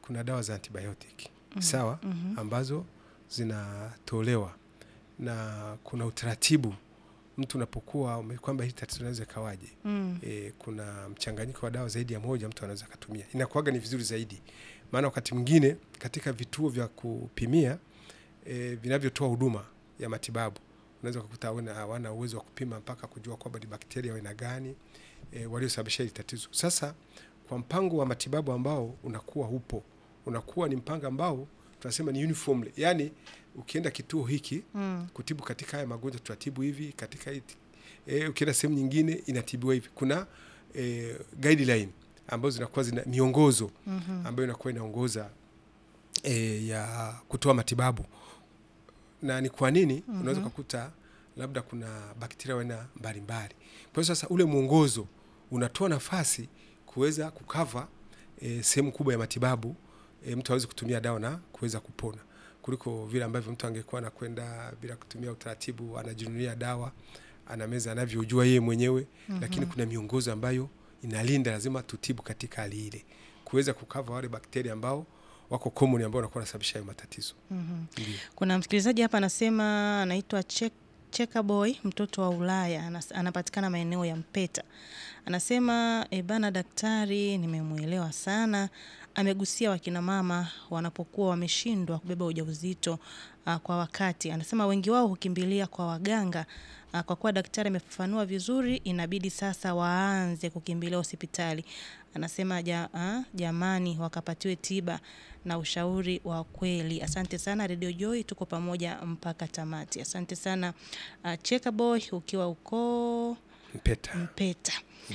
kuna dawa za antibiotic sawa, ambazo zinatolewa na kuna utaratibu mtu unapokuwa ume- kwamba hii tatizo inaweza ikawaje. Mm. E, kuna mchanganyiko wa dawa zaidi ya moja mtu anaweza akatumia, inakuwaga ni vizuri zaidi, maana wakati mwingine katika vituo vya kupimia e, vinavyotoa huduma ya matibabu unaweza kukuta hawana hawana uwezo wa kupima mpaka kujua kwamba ni bakteria wa aina gani e, waliosababisha hili tatizo. Sasa kwa mpango wa matibabu ambao unakuwa upo, unakuwa ni mpango ambao tunasema ni uniformly, yani ukienda kituo hiki Mm. kutibu katika haya magonjwa tutatibu hivi, katika hii e, ukienda sehemu nyingine inatibiwa hivi. Kuna e, guideline ambazo zinakuwa zina miongozo Mhm. ambayo inakuwa inaongoza e, ya kutoa matibabu. Na ni kwa nini unaweza kukuta labda kuna bakteria wa aina mbalimbali. Kwa hiyo sasa ule mwongozo unatoa nafasi kuweza kukava e, sehemu kubwa ya matibabu e, mtu aweze kutumia dawa na kuweza kupona kuliko vile ambavyo mtu angekuwa anakwenda bila kutumia utaratibu, anajinunulia dawa anameza anavyojua yeye mwenyewe lakini kuna miongozo ambayo inalinda, lazima tutibu katika hali ile, kuweza kukava wale bakteria ambao wako common ambao wanakuwa wanasababisha hayo matatizo. Mhm. Ndio. Kuna msikilizaji hapa anasema anaitwa Che- Cheka Boy, mtoto wa Ulaya, anas- anapatikana maeneo ya Mpeta. Anasema e, bana daktari, nimemwelewa sana. Amegusia wakina mama wanapokuwa wameshindwa kubeba ujauzito uh, kwa wakati. Anasema wengi wao hukimbilia kwa waganga uh, kwa kuwa daktari amefafanua vizuri, inabidi sasa waanze kukimbilia hospitali. Anasema ja, uh, jamani, wakapatiwe tiba na ushauri wa kweli. Asante sana Radio Joy, tuko pamoja mpaka tamati. Asante sana uh, Cheka Boy ukiwa uko Mpeta Mpeta.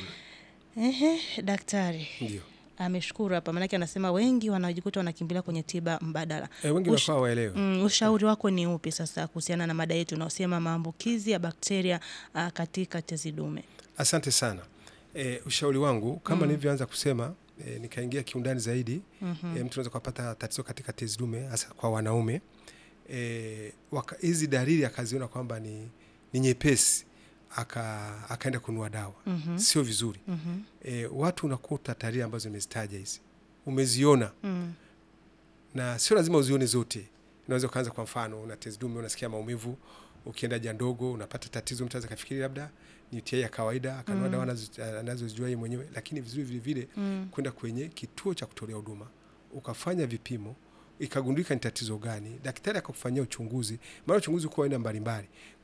Ehe, daktari ndio. ameshukuru hapa, maanake anasema wengi wanajikuta wanakimbilia kwenye tiba mbadala. E, wengi Ush- wanakuwa waelewe. Mm, ushauri wako ni upi sasa kuhusiana na mada yetu unaosema maambukizi ya bakteria uh, katika tezi dume? Asante sana. E, ushauri wangu kama nilivyoanza kusema e, nikaingia kiundani zaidi Mhm. e, mtu anaweza kupata tatizo katika tezi dume hasa kwa wanaume e, waka- hizi dalili akaziona kwamba ni, ni nyepesi aka akaenda kununua dawa Mhm. sio vizuri. Mhm. E, watu unakuta dalili ambazo nimezitaja hizi umeziona Mm. na sio lazima uzione zote. Unaweza ukaanza, kwa mfano, una tezi dume, unasikia maumivu, ukienda haja ndogo unapata tatizo, mtu anaweza kafikiri labda ni UTI ya kawaida, akanunua Mm. dawa anazo- anazozijua yeye mwenyewe, lakini vizuri vile vile Mm. kwenda kwenye kituo cha kutolea huduma ukafanya vipimo ikagundulika ni tatizo gani, daktari akakufanyia uchunguzi. Maana uchunguzi uko aina mbalimbali.